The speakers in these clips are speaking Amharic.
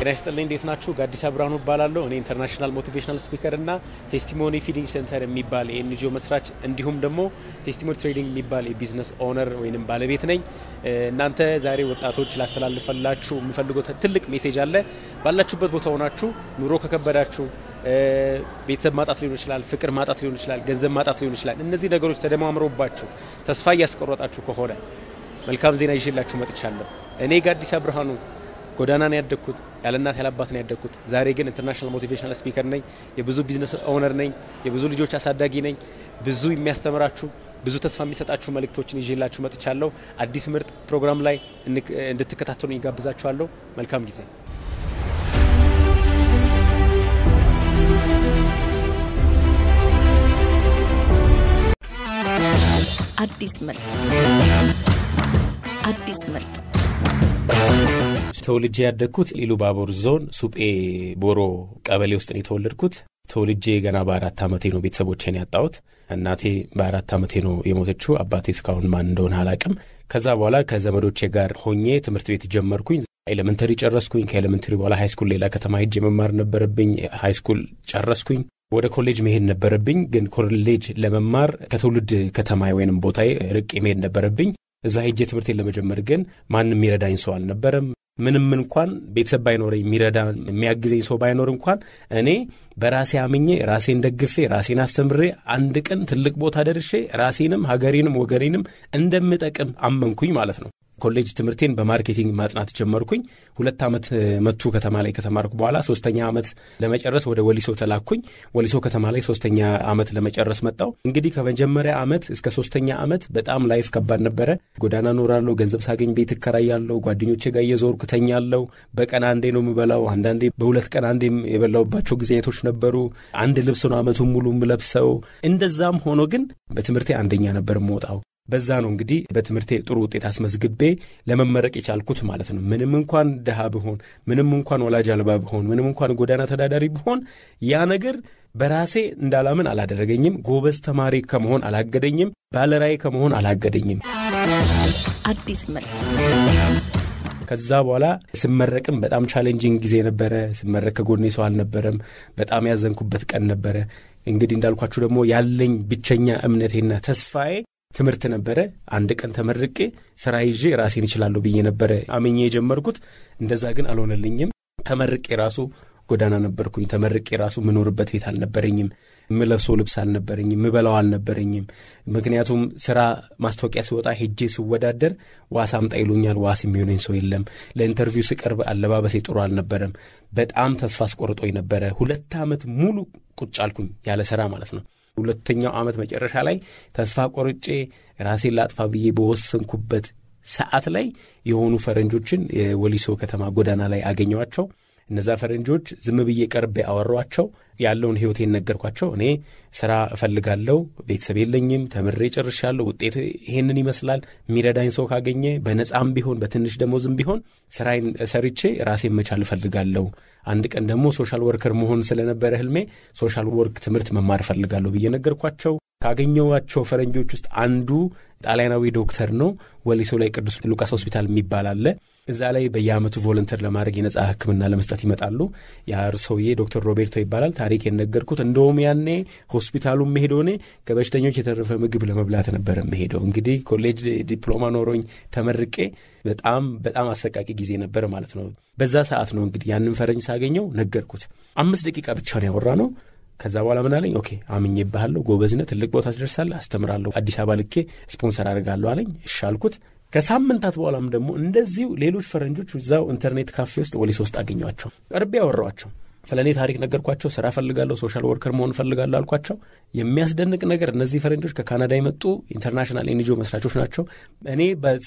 ጤና ይስጥልኝ። እንዴት ናችሁ? ጋዲሳ ብርሃኑ እባላለሁ። እኔ ኢንተርናሽናል ሞቲቬሽናል ስፒከር እና ቴስቲሞኒ ፊዲንግ ሴንተር የሚባል የኤንጂኦ መስራች እንዲሁም ደግሞ ቴስቲሞኒ ትሬዲንግ የሚባል የቢዝነስ ኦነር ወይም ባለቤት ነኝ። እናንተ ዛሬ ወጣቶች ላስተላልፈላችሁ የምፈልገው ትልቅ ሜሴጅ አለ። ባላችሁበት ቦታ ሆናችሁ ኑሮ ከከበዳችሁ ቤተሰብ ማጣት ሊሆን ይችላል፣ ፍቅር ማጣት ሊሆን ይችላል፣ ገንዘብ ማጣት ሊሆን ይችላል። እነዚህ ነገሮች ተደማምረውባችሁ ተስፋ እያስቆረጣችሁ ከሆነ መልካም ዜና ይዤላችሁ መጥቻለሁ። እኔ ጋዲሳ ብርሃኑ ጎዳና ነው ያደግኩት፣ ያለ እናት ያለ አባት ነው ያደግኩት። ዛሬ ግን ኢንተርናሽናል ሞቲቬሽናል ስፒከር ነኝ፣ የብዙ ቢዝነስ ኦነር ነኝ፣ የብዙ ልጆች አሳዳጊ ነኝ። ብዙ የሚያስተምራችሁ ብዙ ተስፋ የሚሰጣችሁ መልእክቶችን ይዤላችሁ መጥቻለሁ። አዲስ ምርጥ ፕሮግራም ላይ እንድትከታተሉ ይጋብዛችኋለሁ። መልካም ጊዜ። አዲስ ምርጥ አዲስ ምርጥ ተወልጄ ያደግኩት ኢሉ ባቦር ዞን ሱጴ ቦሮ ቀበሌ ውስጥ ነው የተወለድኩት። ተወልጄ ገና በአራት ዓመቴ ነው ቤተሰቦቼን ያጣሁት። እናቴ በአራት ዓመቴ ነው የሞተችው። አባቴ እስካሁን ማን እንደሆነ አላቅም። ከዛ በኋላ ከዘመዶቼ ጋር ሆኜ ትምህርት ቤት ጀመርኩኝ። ኤሌመንተሪ ጨረስኩኝ። ከኤሌመንተሪ በኋላ ሃይስኩል ሌላ ከተማ ሄጄ መማር ነበረብኝ። ሃይስኩል ጨረስኩኝ። ወደ ኮሌጅ መሄድ ነበረብኝ። ግን ኮሌጅ ለመማር ከትውልድ ከተማ ወይንም ቦታዬ ርቄ መሄድ ነበረብኝ። እዛ ሄጄ ትምህርቴን ለመጀመር ግን ማንም የሚረዳኝ ሰው አልነበረም። ምንም እንኳን ቤተሰብ ባይኖረኝ የሚረዳ የሚያግዘኝ ሰው ባይኖር እንኳን እኔ በራሴ አምኜ ራሴን ደግፌ ራሴን አስተምሬ አንድ ቀን ትልቅ ቦታ ደርሼ ራሴንም ሀገሬንም ወገኔንም እንደምጠቅም አመንኩኝ ማለት ነው። ኮሌጅ ትምህርቴን በማርኬቲንግ ማጥናት ጀመርኩኝ። ሁለት ዓመት መቱ ከተማ ላይ ከተማርኩ በኋላ ሶስተኛ ዓመት ለመጨረስ ወደ ወሊሶ ተላኩኝ። ወሊሶ ከተማ ላይ ሶስተኛ ዓመት ለመጨረስ መጣው። እንግዲህ ከመጀመሪያ ዓመት እስከ ሶስተኛ ዓመት በጣም ላይፍ ከባድ ነበረ። ጎዳና ኖራለሁ። ገንዘብ ሳገኝ ቤት እከራያለሁ። ጓደኞቼ ጋር እየዞርኩ ተኛለሁ። በቀን አንዴ ነው የምበላው። አንዳንዴ በሁለት ቀን አንዴ የበላውባቸው ጊዜቶች ነበሩ። አንድ ልብስ ነው ዓመቱን ሙሉ የምለብሰው። እንደዛም ሆኖ ግን በትምህርቴ አንደኛ ነበር የምወጣው። በዛ ነው እንግዲህ በትምህርቴ ጥሩ ውጤት አስመዝግቤ ለመመረቅ የቻልኩት ማለት ነው። ምንም እንኳን ድሃ ብሆን፣ ምንም እንኳን ወላጅ አልባ ብሆን፣ ምንም እንኳን ጎዳና ተዳዳሪ ብሆን ያ ነገር በራሴ እንዳላምን አላደረገኝም። ጎበዝ ተማሪ ከመሆን አላገደኝም። ባለራዕይ ከመሆን አላገደኝም። አዲስ ምርጥ ከዛ በኋላ ስመረቅም በጣም ቻሌንጂንግ ጊዜ ነበረ። ስመረቅ ከጎኔ ሰው አልነበረም። በጣም ያዘንኩበት ቀን ነበረ። እንግዲህ እንዳልኳችሁ ደግሞ ያለኝ ብቸኛ እምነቴና ተስፋዬ ትምህርት ነበረ። አንድ ቀን ተመርቄ ስራ ይዤ ራሴን እችላለሁ ብዬ ነበረ አምኜ የጀመርኩት። እንደዛ ግን አልሆነልኝም። ተመርቄ ራሱ ጎዳና ነበርኩኝ። ተመርቄ ራሱ የምኖርበት ቤት አልነበረኝም። የምለብሰው ልብስ አልነበረኝም። ምበላው አልነበረኝም። ምክንያቱም ስራ ማስታወቂያ ሲወጣ ሄጄ ስወዳደር ዋስ አምጣ ይሉኛል። ዋስ የሚሆነኝ ሰው የለም። ለኢንተርቪው ስቀርብ አለባበሴ ጥሩ አልነበረም። በጣም ተስፋ አስቆርጦኝ ነበረ። ሁለት ዓመት ሙሉ ቁጭ አልኩኝ ያለ ስራ ማለት ነው። ሁለተኛው ዓመት መጨረሻ ላይ ተስፋ ቆርጬ ራሴን ላጥፋ ብዬ በወሰንኩበት ሰዓት ላይ የሆኑ ፈረንጆችን የወሊሶ ከተማ ጎዳና ላይ አገኘዋቸው። እነዛ ፈረንጆች ዝም ብዬ ቀርቤ አወሯቸው። ያለውን ሕይወቴን ነገርኳቸው። እኔ ስራ እፈልጋለሁ፣ ቤተሰብ የለኝም፣ ተምሬ ጨርሻለሁ፣ ውጤት ይሄንን ይመስላል። የሚረዳኝ ሰው ካገኘ በነጻም ቢሆን በትንሽ ደሞዝም ቢሆን ስራዬን ሰርቼ ራሴን መቻል እፈልጋለሁ። አንድ ቀን ደግሞ ሶሻል ወርከር መሆን ስለነበረ ህልሜ ሶሻል ወርክ ትምህርት መማር እፈልጋለሁ ብዬ ነገርኳቸው። ካገኘኋቸው ፈረንጆች ውስጥ አንዱ ጣሊያናዊ ዶክተር ነው። ወሊሶ ላይ ቅዱስ ሉቃስ ሆስፒታል የሚባል አለ። እዛ ላይ በየአመቱ ቮለንተር ለማድረግ የነጻ ሕክምና ለመስጠት ይመጣሉ። ያ ሰውዬ ዶክተር ሮቤርቶ ይባላል። ታሪክ የነገርኩት እንደውም ያኔ ሆስፒታሉ መሄደው እኔ ከበሽተኞች የተረፈ ምግብ ለመብላት ነበር መሄደው። እንግዲህ ኮሌጅ ዲፕሎማ ኖሮኝ ተመርቄ በጣም በጣም አሰቃቂ ጊዜ ነበር ማለት ነው። በዛ ሰዓት ነው እንግዲህ ያንን ፈረንጅ ሳገኘው ነገርኩት። አምስት ደቂቃ ብቻ ነው ያወራ ነው። ከዛ በኋላ ምን አለኝ? ኦኬ አምኜብሃለሁ፣ ጎበዝነህ፣ ትልቅ ቦታ ትደርሳለህ፣ አስተምራለሁ፣ አዲስ አበባ ልኬ ስፖንሰር አድርጋለሁ አለኝ። እሺ አልኩት። ከሳምንታት በኋላም ደግሞ እንደዚሁ ሌሎች ፈረንጆች እዛው ኢንተርኔት ካፌ ውስጥ ወሊሶ ውስጥ አገኟቸው። ቀርቤ ያወራኋቸው ስለ እኔ ታሪክ ነገርኳቸው። ስራ ፈልጋለሁ፣ ሶሻል ወርከር መሆን ፈልጋለሁ አልኳቸው። የሚያስደንቅ ነገር እነዚህ ፈረንጆች ከካናዳ የመጡ ኢንተርናሽናል ኤንጂኦ መስራቾች ናቸው። እኔ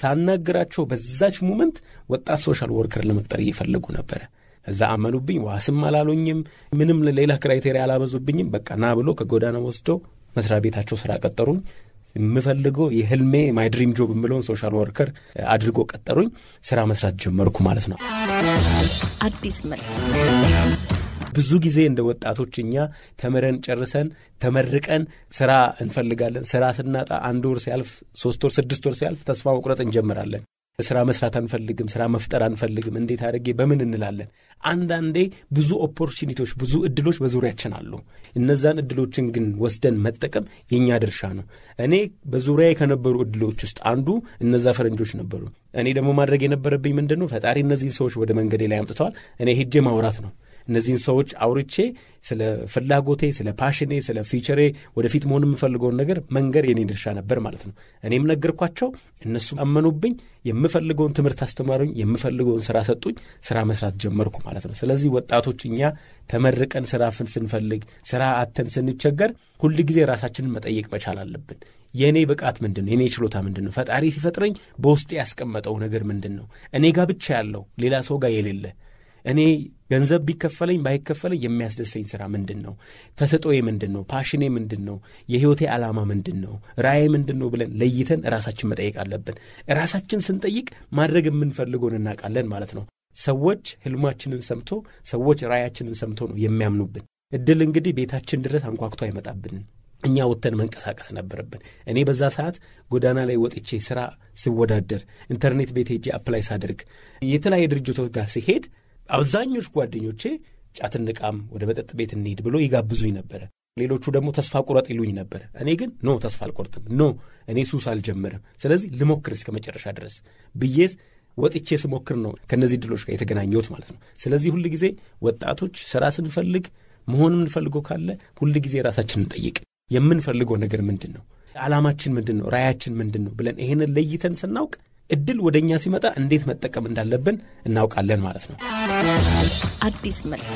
ሳናግራቸው በዛች ሙመንት ወጣት ሶሻል ወርከር ለመቅጠር እየፈለጉ ነበረ። እዛ አመኑብኝ። ዋስም አላሉኝም። ምንም ሌላ ክራይቴሪያ አላበዙብኝም። በቃ ና ብሎ ከጎዳና ወስዶ መስሪያ ቤታቸው ስራ ቀጠሩኝ። የምፈልገው የህልሜ ማይ ድሪም ጆብ የምለውን ሶሻል ወርከር አድርጎ ቀጠሩኝ። ስራ መስራት ጀመርኩ ማለት ነው። አዲስ ምርጥ ብዙ ጊዜ እንደ ወጣቶች እኛ ተምረን ጨርሰን ተመርቀን ስራ እንፈልጋለን። ስራ ስናጣ አንድ ወር ሲያልፍ፣ ሶስት ወር፣ ስድስት ወር ሲያልፍ ተስፋ መቁረጥ እንጀምራለን። ስራ መስራት አንፈልግም፣ ስራ መፍጠር አንፈልግም፣ እንዴት አድርጌ በምን እንላለን። አንዳንዴ ብዙ ኦፖርቹኒቲዎች፣ ብዙ እድሎች በዙሪያችን አሉ። እነዛን እድሎችን ግን ወስደን መጠቀም የእኛ ድርሻ ነው። እኔ በዙሪያ ከነበሩ እድሎች ውስጥ አንዱ እነዛ ፈረንጆች ነበሩ። እኔ ደግሞ ማድረግ የነበረብኝ ምንድን ነው? ፈጣሪ እነዚህን ሰዎች ወደ መንገዴ ላይ አምጥተዋል። እኔ ሄጄ ማውራት ነው እነዚህን ሰዎች አውርቼ ስለ ፍላጎቴ፣ ስለ ፓሽኔ፣ ስለ ፊቸሬ ወደፊት መሆን የምፈልገውን ነገር መንገር የኔ ድርሻ ነበር ማለት ነው። እኔም ነገርኳቸው፣ እነሱም አመኑብኝ። የምፈልገውን ትምህርት አስተማሩኝ፣ የምፈልገውን ስራ ሰጡኝ። ስራ መስራት ጀመርኩ ማለት ነው። ስለዚህ ወጣቶች እኛ ተመርቀን ስራ ፍን ስንፈልግ ስራ አተን ስንቸገር ሁል ጊዜ ራሳችንን መጠየቅ መቻል አለብን። የእኔ ብቃት ምንድን ነው? የእኔ ችሎታ ምንድን ነው? ፈጣሪ ሲፈጥረኝ በውስጤ ያስቀመጠው ነገር ምንድን ነው? እኔ ጋር ብቻ ያለው ሌላ ሰው ጋር የሌለ እኔ ገንዘብ ቢከፈለኝ ባይከፈለኝ የሚያስደስተኝ ስራ ምንድን ነው? ተሰጦዬ ምንድን ነው? ፓሽኔ ምንድን ነው? የህይወቴ ዓላማ ምንድን ነው? ራእይ ምንድን ነው ብለን ለይተን ራሳችን መጠየቅ አለብን። ራሳችን ስንጠይቅ ማድረግ የምንፈልገውን እናውቃለን ማለት ነው። ሰዎች ህልማችንን ሰምቶ ሰዎች ራእያችንን ሰምቶ ነው የሚያምኑብን። እድል እንግዲህ ቤታችን ድረስ አንኳኩቶ አይመጣብንም። እኛ ወጥተን መንቀሳቀስ ነበረብን። እኔ በዛ ሰዓት ጎዳና ላይ ወጥቼ ስራ ስወዳደር፣ ኢንተርኔት ቤት ሄጄ አፕላይ ሳደርግ፣ የተለያየ ድርጅቶች ጋር ሲሄድ አብዛኞቹ ጓደኞቼ ጫት እንቃም፣ ወደ መጠጥ ቤት እንሂድ ብሎ ይጋብዙኝ ነበረ። ሌሎቹ ደግሞ ተስፋ ቁረጥ ይሉኝ ነበረ። እኔ ግን ኖ ተስፋ አልቆርጥም፣ ኖ እኔ ሱስ አልጀምርም፣ ስለዚህ ልሞክር እስከ መጨረሻ ድረስ ብዬ ወጥቼ ስሞክር ነው ከእነዚህ ድሎች ጋር የተገናኘሁት ማለት ነው። ስለዚህ ሁል ጊዜ ወጣቶች ስራ ስንፈልግ መሆን የምንፈልገው ካለ ሁል ጊዜ ራሳችንን እንጠይቅ። የምንፈልገው ነገር ምንድን ነው? ዓላማችን ምንድን ነው? ራያችን ምንድን ነው ብለን ይሄንን ለይተን ስናውቅ እድል ወደ እኛ ሲመጣ እንዴት መጠቀም እንዳለብን እናውቃለን ማለት ነው። አዲስ ምርት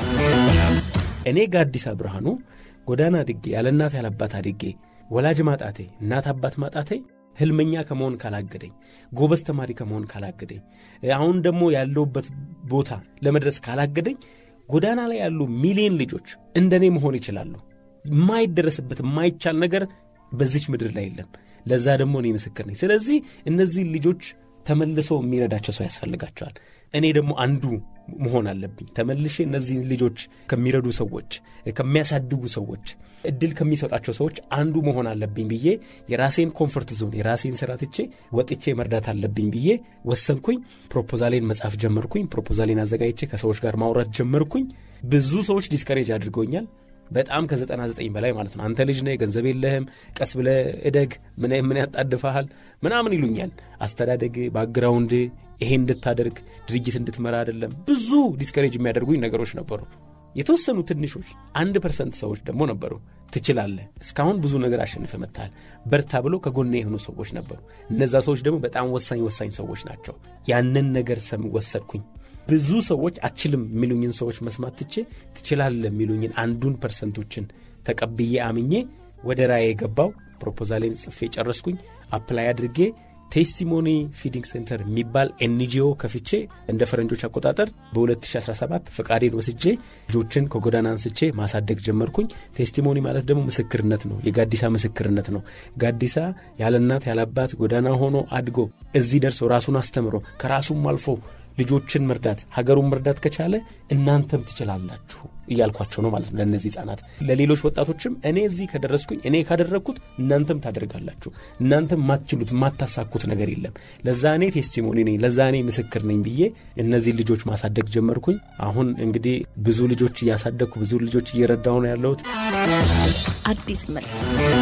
እኔ ጋዲሳ ብርሃኑ ጎዳና አድጌ ያለ እናት ያለ አባት አድጌ ወላጅ ማጣቴ እናት አባት ማጣቴ ህልመኛ ከመሆን ካላገደኝ፣ ጎበዝ ተማሪ ከመሆን ካላገደኝ፣ አሁን ደግሞ ያለውበት ቦታ ለመድረስ ካላገደኝ ጎዳና ላይ ያሉ ሚሊዮን ልጆች እንደኔ መሆን ይችላሉ። የማይደረስበት የማይቻል ነገር በዚች ምድር ላይ የለም። ለዛ ደግሞ እኔ ምስክር ነኝ። ስለዚህ እነዚህ ልጆች ተመልሶ የሚረዳቸው ሰው ያስፈልጋቸዋል። እኔ ደግሞ አንዱ መሆን አለብኝ። ተመልሼ እነዚህን ልጆች ከሚረዱ ሰዎች፣ ከሚያሳድጉ ሰዎች፣ እድል ከሚሰጣቸው ሰዎች አንዱ መሆን አለብኝ ብዬ የራሴን ኮንፈርት ዞን የራሴን ስራ ትቼ ወጥቼ መርዳት አለብኝ ብዬ ወሰንኩኝ። ፕሮፖዛሌን መጻፍ ጀመርኩኝ። ፕሮፖዛሌን አዘጋጅቼ ከሰዎች ጋር ማውራት ጀመርኩኝ። ብዙ ሰዎች ዲስከሬጅ አድርገውኛል። በጣም ከዘጠና ዘጠኝ በላይ ማለት ነው። አንተ ልጅ ነህ፣ ገንዘብ የለህም፣ ቀስ ብለህ እደግ፣ ምን ምን ያጣድፈሃል ምናምን ይሉኛል። አስተዳደግ፣ ባክግራውንድ ይሄ እንድታደርግ ድርጅት እንድትመራ አይደለም። ብዙ ዲስከሬጅ የሚያደርጉኝ ነገሮች ነበሩ። የተወሰኑ ትንሾች አንድ ፐርሰንት ሰዎች ደግሞ ነበሩ። ትችላለህ፣ እስካሁን ብዙ ነገር አሸንፈ መጥተሃል፣ በርታ ብሎ ከጎኔ የሆኑ ሰዎች ነበሩ። እነዛ ሰዎች ደግሞ በጣም ወሳኝ ወሳኝ ሰዎች ናቸው። ያንን ነገር ሰም ወሰድኩኝ። ብዙ ሰዎች አችልም የሚሉኝን ሰዎች መስማት ትቼ ትችላለህ የሚሉኝን አንዱን ፐርሰንቶችን ተቀብዬ አምኜ ወደ ራእዬ የገባው ፕሮፖዛሌን ጽፌ ጨረስኩኝ። አፕላይ አድርጌ ቴስቲሞኒ ፊዲንግ ሴንተር የሚባል ኤንጂኦ ከፍቼ እንደ ፈረንጆች አቆጣጠር በ2017 ፈቃዴን ወስጄ ልጆችን ከጎዳና አንስቼ ማሳደግ ጀመርኩኝ። ቴስቲሞኒ ማለት ደግሞ ምስክርነት ነው፣ የጋዲሳ ምስክርነት ነው። ጋዲሳ ያለ እናት ያለ አባት ጎዳና ሆኖ አድጎ እዚህ ደርሶ ራሱን አስተምሮ ከራሱም አልፎ ልጆችን መርዳት ሀገሩን መርዳት ከቻለ እናንተም ትችላላችሁ እያልኳቸው ነው ማለት ነው። ለእነዚህ ህጻናት፣ ለሌሎች ወጣቶችም እኔ እዚህ ከደረስኩኝ እኔ ካደረግኩት እናንተም ታደርጋላችሁ። እናንተም ማትችሉት የማታሳኩት ነገር የለም። ለዛ እኔ ቴስቲሞኒ ነኝ፣ ለዛ እኔ ምስክር ነኝ ብዬ እነዚህ ልጆች ማሳደግ ጀመርኩኝ። አሁን እንግዲህ ብዙ ልጆች እያሳደግኩ ብዙ ልጆች እየረዳሁ ነው ያለሁት። አዲስ ምርት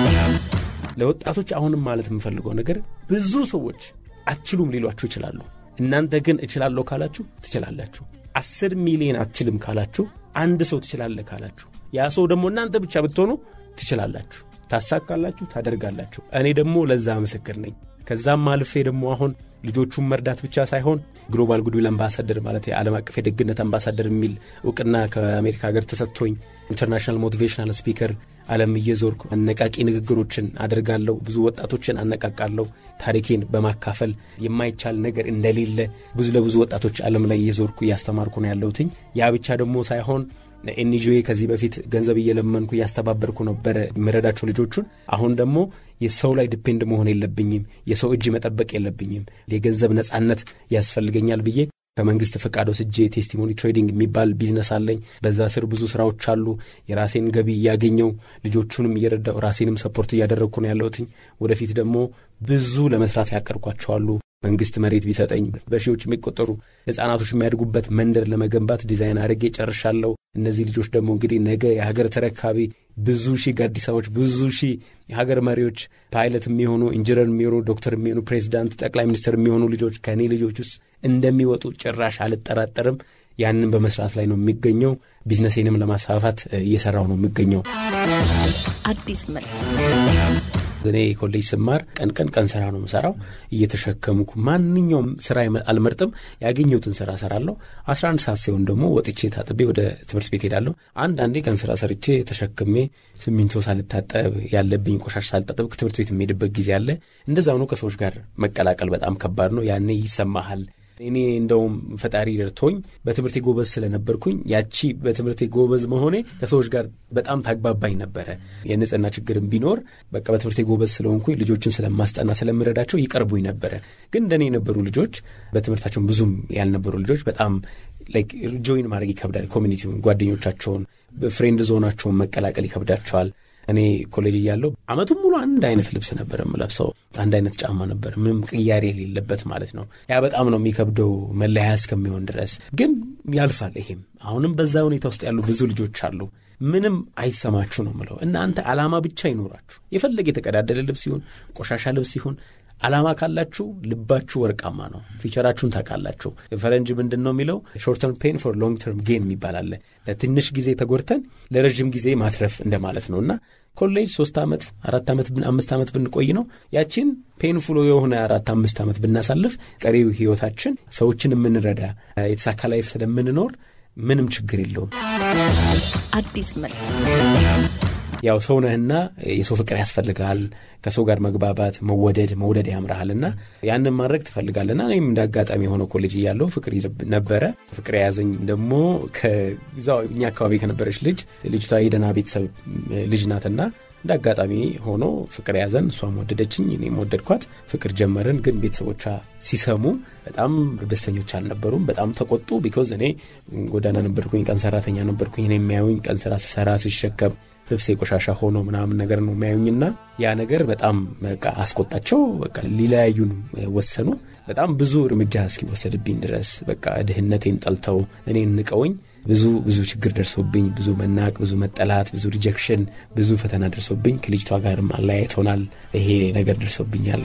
ለወጣቶች አሁንም ማለት የምፈልገው ነገር ብዙ ሰዎች አትችሉም ሊሏችሁ ይችላሉ። እናንተ ግን እችላለሁ ካላችሁ ትችላላችሁ። አስር ሚሊዮን አትችልም ካላችሁ አንድ ሰው ትችላለህ ካላችሁ ያ ሰው ደግሞ እናንተ ብቻ ብትሆኑ ትችላላችሁ፣ ታሳካላችሁ፣ ታደርጋላችሁ። እኔ ደግሞ ለዛ ምስክር ነኝ። ከዛም አልፌ ደግሞ አሁን ልጆቹን መርዳት ብቻ ሳይሆን ግሎባል ጉድዊል አምባሳደር ማለት የዓለም አቀፍ የደግነት አምባሳደር የሚል እውቅና ከአሜሪካ ሀገር ተሰጥቶኝ ኢንተርናሽናል ሞቲቬሽናል ስፒከር ዓለም እየዞርኩ አነቃቂ ንግግሮችን አደርጋለሁ። ብዙ ወጣቶችን አነቃቃለሁ። ታሪኬን በማካፈል የማይቻል ነገር እንደሌለ ብዙ ለብዙ ወጣቶች ዓለም ላይ እየዞርኩ እያስተማርኩ ነው ያለሁትኝ። ያ ብቻ ደግሞ ሳይሆን ኤንጂኦዬ ከዚህ በፊት ገንዘብ እየለመንኩ እያስተባበርኩ ነበረ የምረዳቸው ልጆቹን። አሁን ደግሞ የሰው ላይ ዲፔንድ መሆን የለብኝም፣ የሰው እጅ መጠበቅ የለብኝም፣ የገንዘብ ነጻነት ያስፈልገኛል ብዬ ከመንግስት ፈቃድ ወስጄ ቴስቲሞኒ ትሬዲንግ የሚባል ቢዝነስ አለኝ። በዛ ስር ብዙ ስራዎች አሉ። የራሴን ገቢ እያገኘው ልጆቹንም እየረዳው ራሴንም ሰፖርት እያደረግኩ ነው ያለሁትኝ። ወደፊት ደግሞ ብዙ ለመስራት ያቀርኳቸዋሉ። መንግስት መሬት ቢሰጠኝ በሺዎች የሚቆጠሩ ህጻናቶች የሚያድጉበት መንደር ለመገንባት ዲዛይን አድርጌ ጨርሻለሁ። እነዚህ ልጆች ደግሞ እንግዲህ ነገ የሀገር ተረካቢ ብዙ ሺህ ጋዲሳዎች፣ ብዙ ሺህ የሀገር መሪዎች፣ ፓይለት የሚሆኑ ኢንጂነር የሚሆኑ ዶክተር የሚሆኑ ፕሬዚዳንት፣ ጠቅላይ ሚኒስትር የሚሆኑ ልጆች ከእኔ ልጆች ውስጥ እንደሚወጡ ጭራሽ አልጠራጠርም። ያንን በመስራት ላይ ነው የሚገኘው። ቢዝነሴንም ለማስፋፋት እየሰራው ነው የሚገኘው። አዲስ መልክ እኔ ኮሌጅ ስማር ቀን ቀን ቀን ስራ ነው የምሰራው። እየተሸከምኩ ማንኛውም ስራ አልመርጥም። ያገኘሁትን ስራ ሰራለሁ። አስራ አንድ ሰዓት ሲሆን ደግሞ ወጥቼ ታጥቤ ወደ ትምህርት ቤት ሄዳለሁ። አንዳንዴ ቀን ስራ ሰርቼ ተሸክሜ ሲሚንቶ ሳልታጠብ ያለብኝ ቆሻሽ ሳልታጠብ ትምህርት ቤት የሚሄድበት ጊዜ አለ። እንደዛ ሆኖ ከሰዎች ጋር መቀላቀል በጣም ከባድ ነው። ያኔ ይሰማሃል። እኔ እንደውም ፈጣሪ ደርቶኝ በትምህርቴ ጎበዝ ስለነበርኩኝ ያቺ በትምህርቴ ጎበዝ መሆኔ ከሰዎች ጋር በጣም ታግባባኝ ነበረ። የንጽህና ችግርም ቢኖር በቃ በትምህርቴ ጎበዝ ስለሆንኩኝ ልጆችን ስለማስጠና ስለምረዳቸው ይቀርቡኝ ነበረ። ግን እንደኔ የነበሩ ልጆች በትምህርታቸውን ብዙም ያልነበሩ ልጆች በጣም ላይክ ጆይን ማድረግ ይከብዳል። ኮሚኒቲውን፣ ጓደኞቻቸውን፣ ፍሬንድ ዞናቸውን መቀላቀል ይከብዳቸዋል። እኔ ኮሌጅ እያለሁ አመቱን ሙሉ አንድ አይነት ልብስ ነበር የምለብሰው። አንድ አይነት ጫማ ነበር፣ ምንም ቅያሬ የሌለበት ማለት ነው። ያ በጣም ነው የሚከብደው መለያ እስከሚሆን ድረስ። ግን ያልፋል። ይሄም አሁንም በዛ ሁኔታ ውስጥ ያሉ ብዙ ልጆች አሉ። ምንም አይሰማችሁ ነው ምለው። እናንተ አላማ ብቻ ይኖራችሁ። የፈለገ የተቀዳደለ ልብስ ይሁን ቆሻሻ ልብስ ይሁን አላማ ካላችሁ ልባችሁ ወርቃማ ነው። ፊቸራችሁን ታውቃላችሁ። ፈረንጅ ምንድን ነው የሚለው ሾርት ተርም ፔን ፎር ሎንግ ተርም ጌን የሚባል አለ። ለትንሽ ጊዜ ተጎድተን ለረዥም ጊዜ ማትረፍ እንደማለት ነው እና ኮሌጅ ሶስት ዓመት አራት ዓመት አምስት ዓመት ብንቆይ ነው ያችን ፔንፉሎ የሆነ አራት አምስት ዓመት ብናሳልፍ ቀሪው ህይወታችን ሰዎችን የምንረዳ የተሳካ ላይፍ ስለምንኖር ምንም ችግር የለውም። አዲስ መልክ ያው ሰው ነህና የሰው ፍቅር ያስፈልጋል። ከሰው ጋር መግባባት፣ መወደድ መውደድ ያምርሃልና ያንን ማድረግ ትፈልጋለና እኔም እንደ አጋጣሚ የሆነ ኮሌጅ እያለሁ ፍቅር ነበረ። ፍቅር የያዘኝ ደግሞ ከዛው እኛ አካባቢ ከነበረች ልጅ ልጅቷ የደህና ቤተሰብ ልጅ ናትና እንደ አጋጣሚ ሆኖ ፍቅር ያዘን። እሷም ወደደችኝ፣ እኔም ወደድኳት። ፍቅር ጀመርን። ግን ቤተሰቦቿ ሲሰሙ በጣም ደስተኞች አልነበሩም። በጣም ተቆጡ። ቢኮዝ እኔ ጎዳና ነበርኩኝ፣ ቀን ሰራተኛ ነበርኩኝ። እኔ የሚያዩኝ ቀን ስራ ስሰራ ሲሸከም ልብሴ ቆሻሻ ሆኖ ምናምን ነገር ነው የሚያዩኝና ያ ነገር በጣም በቃ አስቆጣቸው። በቃ ሊለያዩን ወሰኑ። በጣም ብዙ እርምጃ እስኪወሰድብኝ ድረስ በቃ ድህነቴን ጠልተው እኔን ንቀውኝ ብዙ ብዙ ችግር ደርሶብኝ ብዙ መናቅ፣ ብዙ መጠላት፣ ብዙ ሪጀክሽን፣ ብዙ ፈተና ደርሶብኝ ከልጅቷ ጋርም አለያይቶናል። ይሄ ነገር ደርሶብኛል።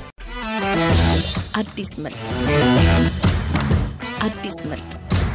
አዲስ መልክ አዲስ መልክ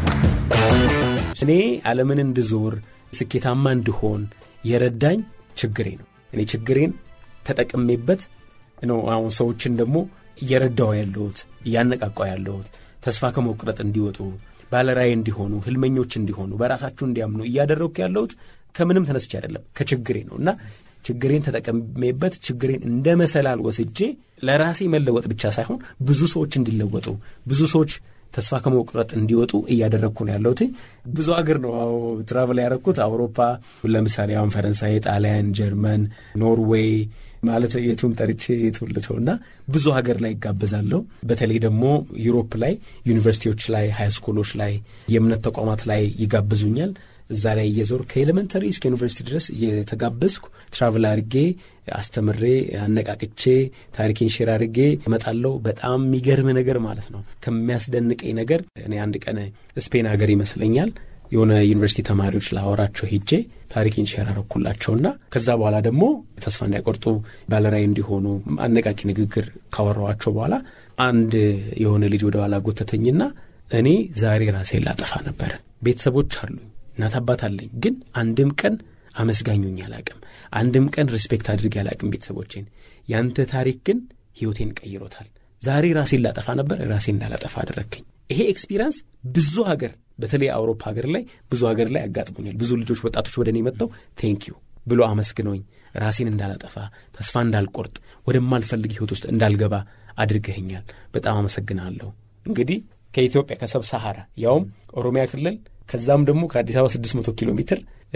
እኔ ዓለምን እንድዞር ስኬታማ እንድሆን የረዳኝ ችግሬ ነው። እኔ ችግሬን ተጠቅሜበት ነው አሁን ሰዎችን ደግሞ እየረዳው ያለሁት እያነቃቃው ያለሁት ተስፋ ከመቁረጥ እንዲወጡ ባለራዕይ እንዲሆኑ ህልመኞች እንዲሆኑ በራሳችሁ እንዲያምኑ እያደረግኩ ያለሁት ከምንም ተነስቼ አይደለም ከችግሬ ነው እና ችግሬን ተጠቀሜበት ችግሬን እንደ መሰላል ወስጄ ለራሴ መለወጥ ብቻ ሳይሆን ብዙ ሰዎች እንዲለወጡ ብዙ ሰዎች ተስፋ ከመቁረጥ እንዲወጡ እያደረግኩ ነው ያለሁት። ብዙ ሀገር ነው ትራቨል ያደረግኩት። አውሮፓ ለምሳሌ አሁን ፈረንሳይ፣ ጣሊያን፣ ጀርመን፣ ኖርዌይ ማለት የቱን ጠርቼ የቱን ልተው እና ብዙ ሀገር ላይ ይጋበዛለሁ። በተለይ ደግሞ ዩሮፕ ላይ ዩኒቨርሲቲዎች ላይ፣ ሃይ ስኩሎች ላይ፣ የእምነት ተቋማት ላይ ይጋብዙኛል። እዛ ላይ እየዞር ከኤሌመንተሪ እስከ ዩኒቨርሲቲ ድረስ እየተጋበዝኩ ትራቭል አድርጌ አስተምሬ አነቃቅቼ ታሪኬን ሼር አድርጌ እመጣለሁ። በጣም የሚገርም ነገር ማለት ነው። ከሚያስደንቀኝ ነገር እኔ አንድ ቀን ስፔን ሀገር ይመስለኛል የሆነ ዩኒቨርሲቲ ተማሪዎች ላወራቸው ሄጄ ታሪኬን ሼር አረኩላቸውና ከዛ በኋላ ደግሞ ተስፋ እንዳይቆርጡ ባለራዕይ እንዲሆኑ አነቃቂ ንግግር ካወራኋቸው በኋላ አንድ የሆነ ልጅ ወደ ኋላ ጎተተኝና እኔ ዛሬ ራሴን ላጠፋ ነበረ። ቤተሰቦች አሉኝ፣ እናት አባት አለኝ። ግን አንድም ቀን አመስጋኙኝ አላቅም። አንድም ቀን ሪስፔክት አድርጌ አላቅም ቤተሰቦቼን። ያንተ ታሪክ ግን ህይወቴን ቀይሮታል። ዛሬ ራሴን ላጠፋ ነበር፣ ራሴን እንዳላጠፋ አደረግከኝ። ይሄ ኤክስፒሪንስ ብዙ ሀገር በተለይ አውሮፓ ሀገር ላይ ብዙ ሀገር ላይ ያጋጥሞኛል። ብዙ ልጆች ወጣቶች ወደ እኔ መጥተው ቴንክ ዩ ብሎ አመስግነውኝ ራሴን እንዳላጠፋ ተስፋ እንዳልቆርጥ ወደማልፈልግ ህይወት ውስጥ እንዳልገባ አድርገኸኛል። በጣም አመሰግናለሁ። እንግዲህ ከኢትዮጵያ ከሰብ ሰሐራ ያውም ኦሮሚያ ክልል ከዛም ደግሞ ከአዲስ አበባ 600 ኪሎ ሜትር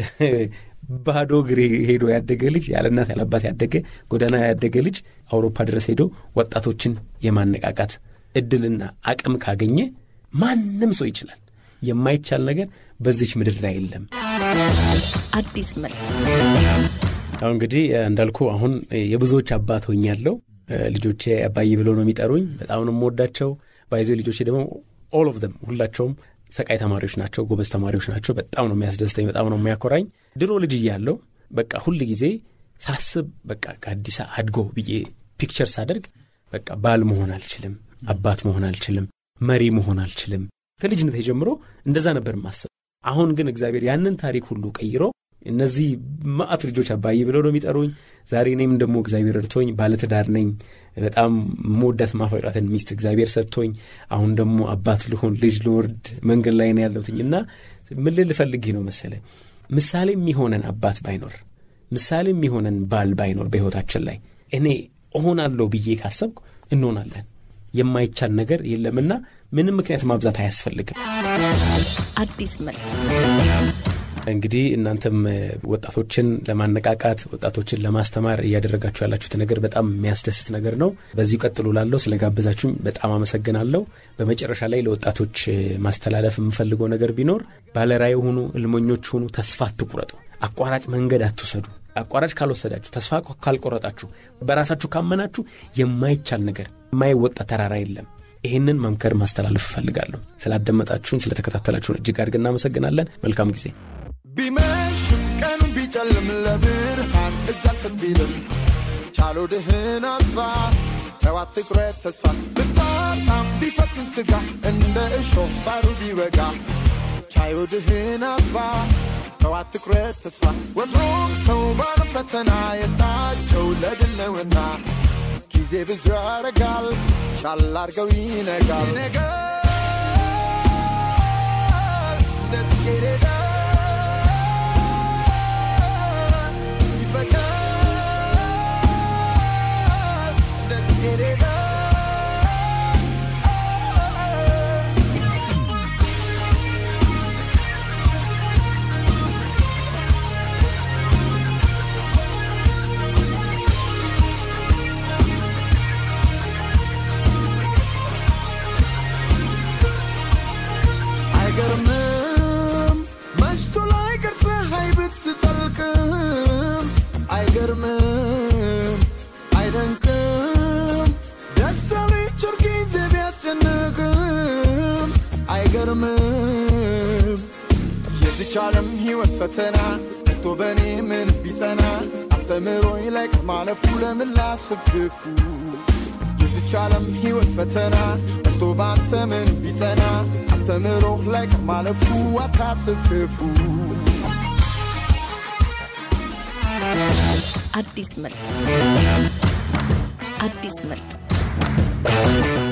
ባዶ እግር ሄዶ ያደገ ልጅ ያለ እናት ያለ አባት ያደገ ጎዳና ያደገ ልጅ አውሮፓ ድረስ ሄዶ ወጣቶችን የማነቃቃት እድልና አቅም ካገኘ ማንም ሰው ይችላል። የማይቻል ነገር በዚች ምድር ላይ የለም። አዲስ መልክ አሁን እንግዲህ እንዳልኩ አሁን የብዙዎች አባት ሆኛለሁ። ልጆቼ አባዬ ብሎ ነው የሚጠሩኝ። በጣም ነው የምወዳቸው። ባይዞ ልጆቼ ደግሞ ኦል ኦፍ ደም ሁላቸውም ሰቃይ ተማሪዎች ናቸው፣ ጎበዝ ተማሪዎች ናቸው። በጣም ነው የሚያስደስተኝ፣ በጣም ነው የሚያኮራኝ። ድሮ ልጅ እያለሁ በቃ ሁል ጊዜ ሳስብ በቃ ከአዲስ አድጎ ብዬ ፒክቸር ሳደርግ በቃ ባል መሆን አልችልም፣ አባት መሆን አልችልም፣ መሪ መሆን አልችልም። ከልጅነት ጀምሮ እንደዛ ነበር ማስብ። አሁን ግን እግዚአብሔር ያንን ታሪክ ሁሉ ቀይሮ እነዚህ ማአት ልጆች አባዬ ብለው ነው የሚጠሩኝ። ዛሬ እኔም ደግሞ እግዚአብሔር እርቶኝ ባለትዳር ነኝ። በጣም መወዳት ማፈቅራትን ሚስት እግዚአብሔር ሰጥቶኝ አሁን ደግሞ አባት ልሆን ልጅ ልወርድ መንገድ ላይ ነው ያለሁትኝ እና ምን ልል ፈልጌ ነው መሰለ ምሳሌ የሚሆነን አባት ባይኖር ምሳሌ የሚሆነን ባል ባይኖር በሕይወታችን ላይ እኔ እሆናለሁ ብዬ ካሰብኩ እንሆናለን። የማይቻል ነገር የለምና ምንም ምክንያት ማብዛት አያስፈልግም። አዲስ ምርት እንግዲህ እናንተም ወጣቶችን ለማነቃቃት ወጣቶችን ለማስተማር እያደረጋችሁ ያላችሁት ነገር በጣም የሚያስደስት ነገር ነው። በዚሁ ቀጥሎ ላለው ስለ ጋበዛችሁኝ በጣም አመሰግናለሁ። በመጨረሻ ላይ ለወጣቶች ማስተላለፍ የምፈልገው ነገር ቢኖር ባለራዕይ ሁኑ፣ እልመኞች ሁኑ፣ ተስፋ አትቁረጡ፣ አቋራጭ መንገድ አትውሰዱ። አቋራጭ ካልወሰዳችሁ፣ ተስፋ ካልቆረጣችሁ፣ በራሳችሁ ካመናችሁ የማይቻል ነገር የማይወጣ ተራራ የለም። ይህንን መምከር ማስተላለፍ እፈልጋለሁ። ስላዳመጣችሁን ስለተከታተላችሁን እጅግ አድርገን እናመሰግናለን። መልካም ጊዜ። ቢመሽም ቀኑ ቢጨልም ለብርሃን እጅ አልሰጥ ቢልም ቻሎ ድህን አስፋ ተዋት ትኩረት ተስፋ ብታጣም ቢፈትን ስጋ እንደ እሾህ ሳሩ ቢወጋ ቻዮ ድህን አስፋ ተዋት ትኩረት ተስፋ ወትሮም ሰው ባለ ፈተና የታጨው ለድል ነውና ጊዜ ብዙ ያረጋል ቻል አርገው ይነጋል ይነጋል እንደ ጽጌረዳ ይፈካል እንደ ጽጌረዳ አይገርምም መሽቶ ላይ ቅር ፀሐይ ብትጠልቅም አይገርምም አይደንቅም ደስታ ሊቸር ጊዜ ቢያስጨንቅም አይገርምም የዚች ዓለም ሕይወት ፈተና ደስቶ በእኔ ምን ቢጸና አስተምሮኝ ላይ ማለፉ ለምን ላስብ ክፉ የዚች ዓለም ሕይወት ፈተና ደስቶ ባንተ ምን ቢጸና አስተምሮህ ላይ ማለፉ አታስብ ክፉ አዲስ ምርት አዲስ ምርት